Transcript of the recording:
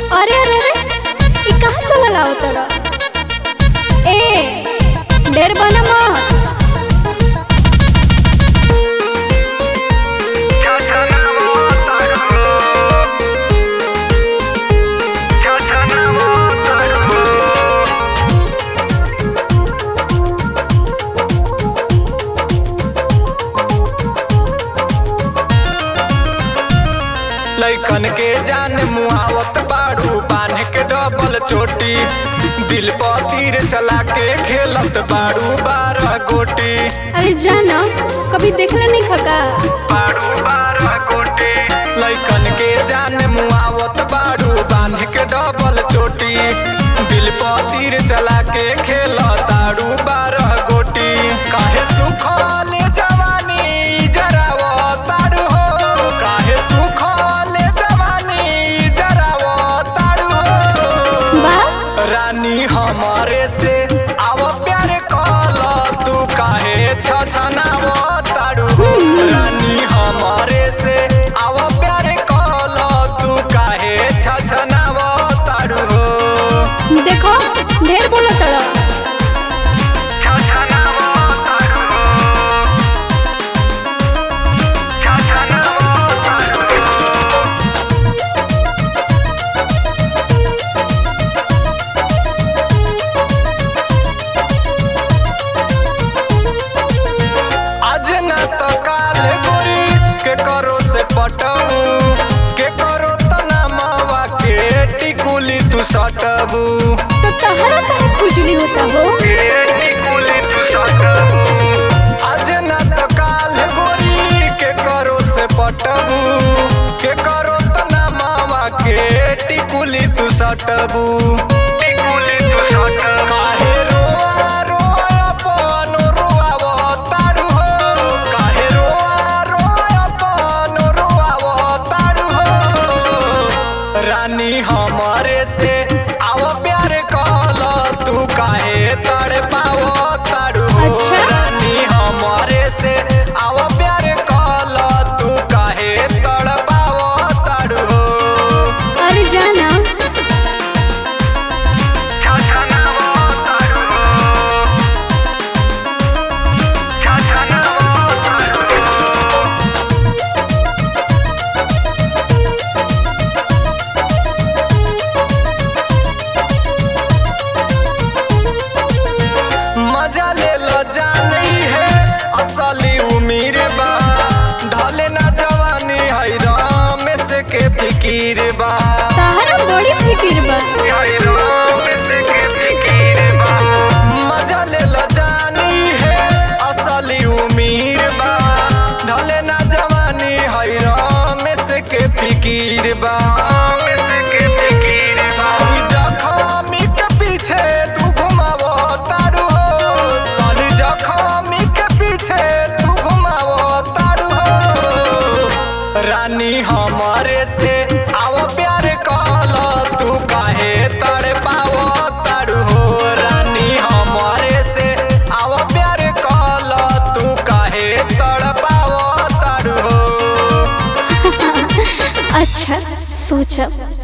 अरे अरे अरे ई कहाँ चलल आओ तोरा ए ढेर बना मत लैकन के जान मुआवत बाड़ू बांध के डबल चोटी दिल पर तीर चला के खेलत बाड़ू बारह गोटी अरे जाना कभी देखले नहीं खका बाड़ू बारह गोटी लैकन के जान मुआवत बाड़ू बांध के डबल चोटी दिल पर तीर चला के खेलत ताड़ू बारह गोटी काहे सुखल जवानी जरावो ताड़ू हो काहे सुखल जवानी जरावो ताड़ू हो बा रानी हमारे से आव प्यार कल तू काहे छछनाव ताड़ू रानी हमारे से आव प्यार कल तू काहे छछनाव ताड़ू देखो ढेर बोलो तोरा छछनाव ताड़ू छछनाव ताड़ू आज न तो काल गोरी के करो से पटबू के करो तना मावा के टिकुली तू सटबू तो तहरा काहे खुजली होता हो टिकुली तू सटबू आज न तो काल गोरी के करो से पटबू के करो तना मावा के टिकुली तू सटबू टिकुली तू सटबू काहे रोआ रोआ अपन रोआव तारू हो काहे रोआ रोआ अपन रोआव तारू हो रानी हमारे से आव प्यार कल तू काहे तड़ पाव तारू हो अच्छा। रानी हमारे से आव प्यार कल तू काहे तड़ पाव तारू हो अरे जाना छछनाव तारू हो छछनाव तारू हो मजा ले लो जानी है असली उम्मीर बा ढले ना जवानी है राम से के फिकीर बा तहरा बड़ी फिकिर बा है राम से के फिकीर बा मजा ले लो जानी है असली उम्मीर बा ढले ना जवानी है राम से के फिकीर बा राम से के फिकीर सारी जखमी के पीछे तू घुमावो तारू हो सारी जखमी के पीछे तू घुमावो तारू हो रानी हमारे से आओ प्यार कल तू काहे तड़ पावो तारू हो रानी हमारे से आओ प्यार कल तू काहे तड़ पावो तारू हो अच्छा सोचा